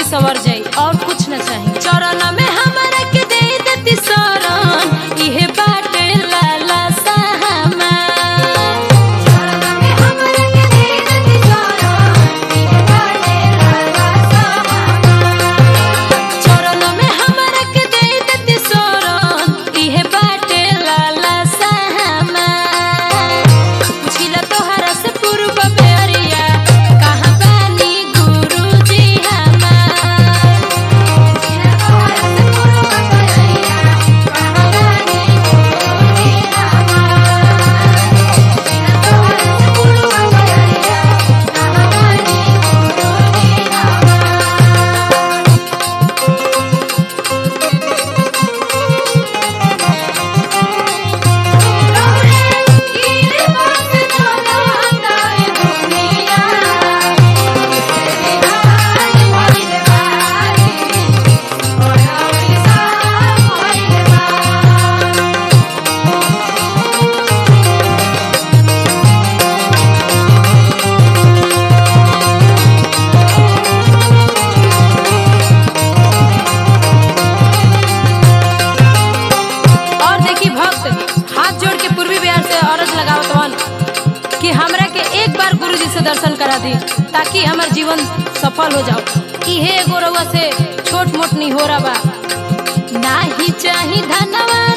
सवर जाई और कुछ न चाहिए चरण में हमरा के दे देती शरण इहे बाटे लाला साहमा चरण में हमरा के दे देती शरण इहे बाटे लाला साहमा चरण में हमरा के दे देती शरण इहे बाटे लाला साहमा पुछिला तोहरा से पूर्व बेरिया कहाँ बानी गुरुजी हमार पुछिला तोहरा से पूर्व बेरिया कहाँ बानी गुरुजी हमार पुछिला तोहरा से पूर्व बेरिया कहाँ बानी गुरुजी हमार और देखी भक्त हाथ जोड़ के पूर्वी बिहार से अरज लगावत हन कि हमरा के एक बार गुरु जी से दर्शन करा दी ताकि हमार जीवन सफल हो जाओ इहे एगो रउआ से छोट मोट नहीं हो रहा बा नाही चाही धनवा